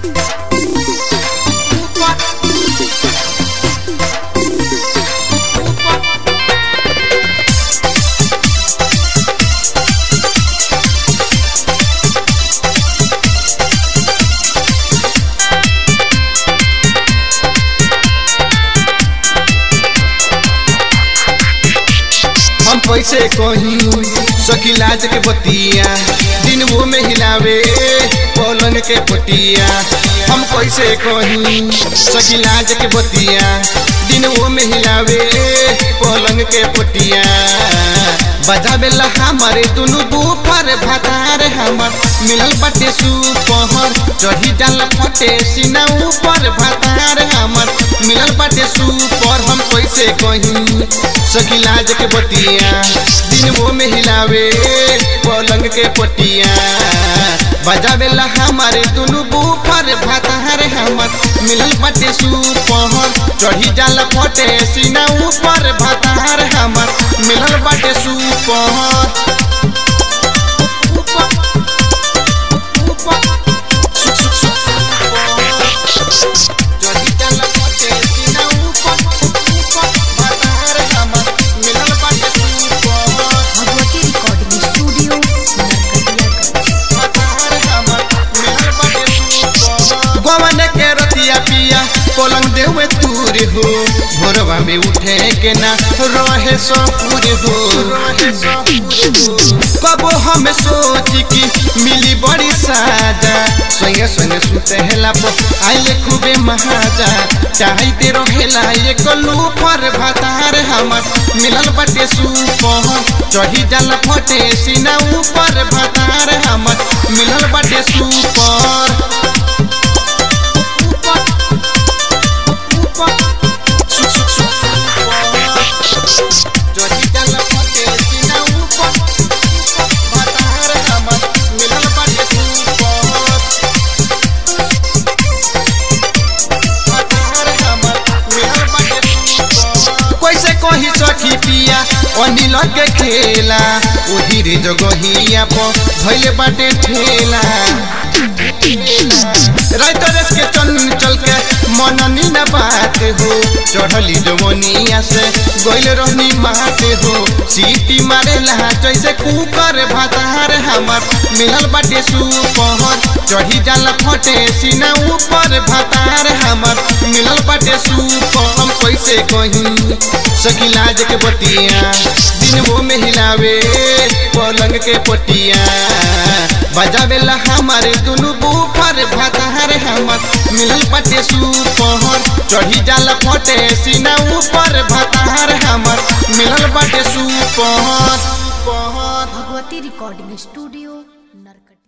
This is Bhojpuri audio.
हम पैसे कहीं सखी लाज के बतिया दिन वो में हिलावे पलंग के पटिया हम पैसे कहीं सखी लाज के बतिया दिन वो में हिलावे पलंग के पटिया बजावेला हमारे दुनु बूफर भातार हमर मिलल बाटे सुपहर चढ़ी डाल फटे सीना ऊपर भातार हमर मिलल बाटे सुपर हम कैसे कहीं सखी लाज के बतिया दिन वो में हिलावे पलंग के पटिया बजावेला हमारे दुनु बूफर भातार हमर मिलल बाटे सुपहर चढ़ी डाल फटे सीना ऊपर भातार हमर मिलल बाटे सुपहर चढ़ी डाल फटे सीना ऊपर ऊपर भातार हमर मिलल बाटे सुपहर भगवती रिकॉर्डिंग स्टूडियो नरकटियागंज गवन के रतिया पिया पलंग देवे तूर हो भोरवा में उठे के ना रहे सपूर हो कबो हम सोच की मिली बड़ी साजा संगे संगे सुते हेला पो आइले खूबे महाजा चाहते रहेला एक पर भातार हमर मिलल बाटे सुपहर चढ़ी जाला फटे सीना ऊपर भातार हमर मिलल बाटे सुपर कैसे कही सखी पिया अनिल के खेला ओही रे जगहिया पर भइले बाटे ठेला राइतरस के चंचल के मननी न बात हो चढ़ली जवनिया से गइल रहनी मात हो सीटी मारेला जैसे कुकर भातार हमर मिलल बाटे सुपहर चढ़ी जाला फटे सीना ऊपर भातार हमर मिलल बाटे सुपर हम कैसे कहीं सखी लाज के बतिया दिन वो में हिलावे पलंग के पटिया बजावेला हमारे दुनु बूफर भातार हमर मिलल बाटे सुपहर चढ़ी जाला फटे सीना ऊपर भातार हमर मिलल बाटे सुपहर भगवती रिकॉर्डिंग स्टूडियो नरकटिया